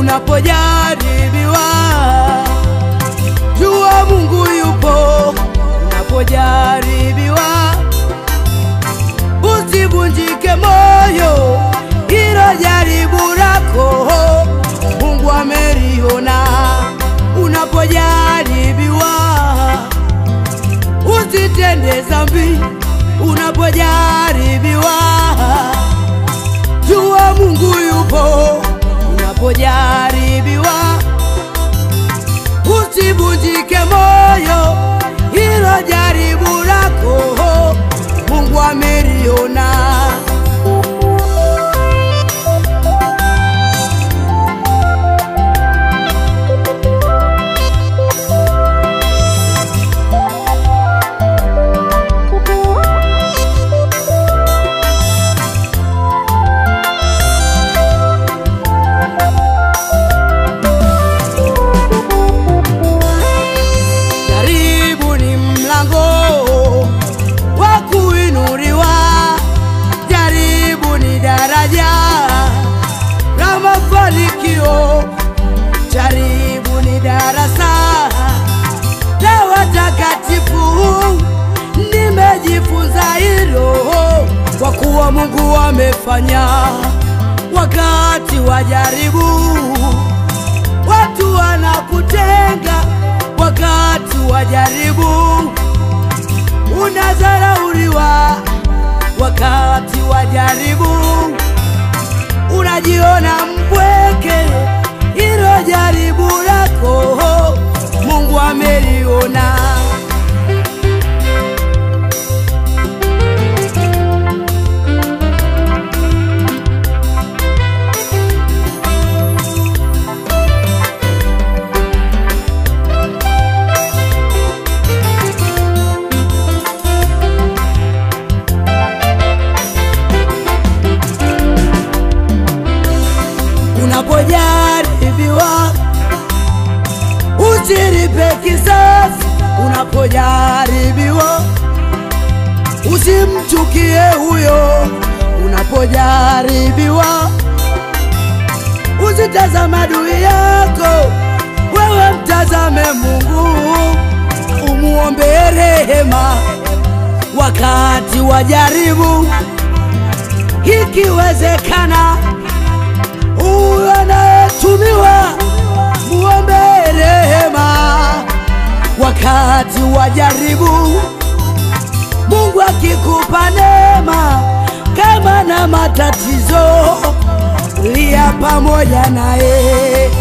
unapojaribiwa, jua Mungu yupo unapojaribiwa, usivunjike moyo, hilo jaribu lako Mungu ameliona. Unapojaribiwa, usitende dhambi. Unapojaribiwa, jua Mungu yupo. Unapojaribiwa, usivunjike moyo, hilo jaribu lako Mungu ameliona. Jaribu ni mlango wa kuinuliwa, jaribu ni daraja la mafanikio, jaribu ni darasa la watakatifu. Nimejifunza hilo kwa kuwa Mungu amefanya wakati wa jaribu watu wanakutenga wakati wa jaribu, unadharauliwa wakati wa jaribu, unajiona mpweke. Hilo jaribu lako Mungu ameliona. Unapojaribiwa usilipe kisasi. Unapojaribiwa usimchukie huyo. Unapojaribiwa usitazama adui yako, wewe mtazame Mungu, umuombe rehema wakati wa jaribu, ikiwezekana huyo anayetumiwa muombe rehema wakati wa jaribu. Mungu akikupa neema kama na matatizo, lia pamoja naye.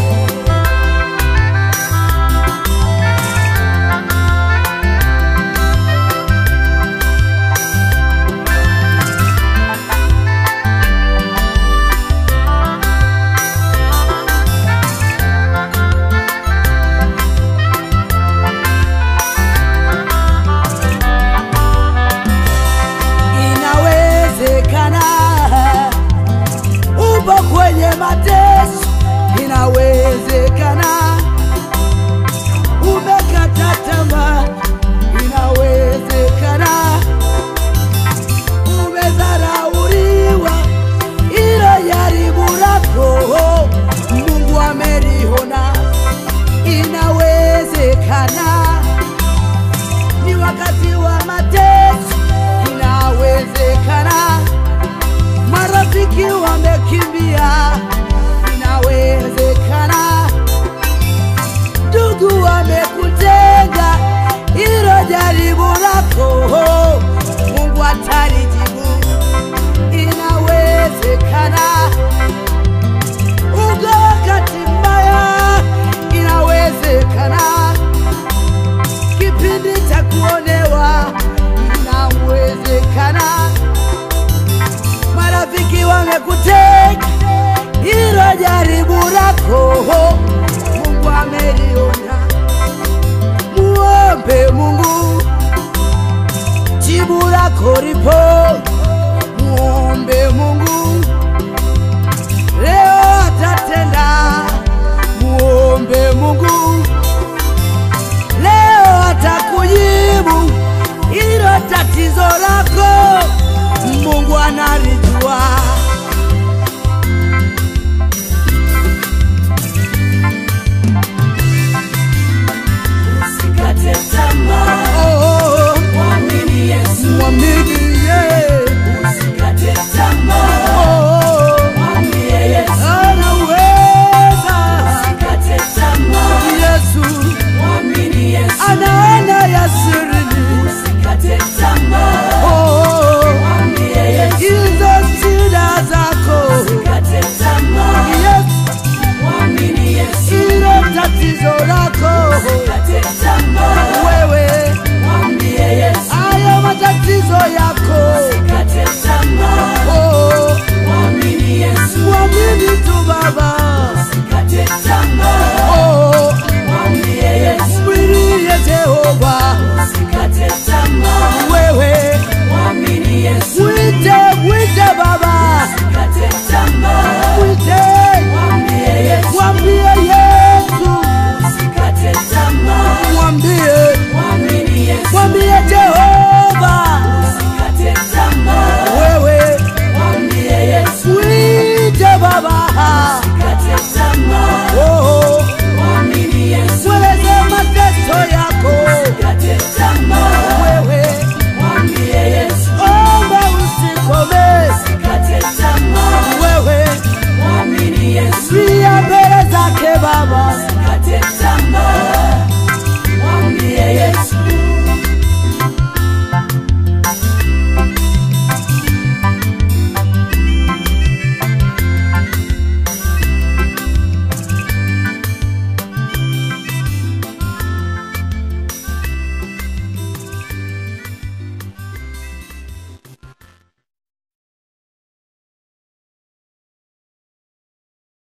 Inawezekana upo kwenye mateso, tatizo lako Usikate tamaa, wewe, mwambie Yesu. hayo matatizo yako Usikate tamaa, oh, mwamini Yesu. mwamini tu Baba.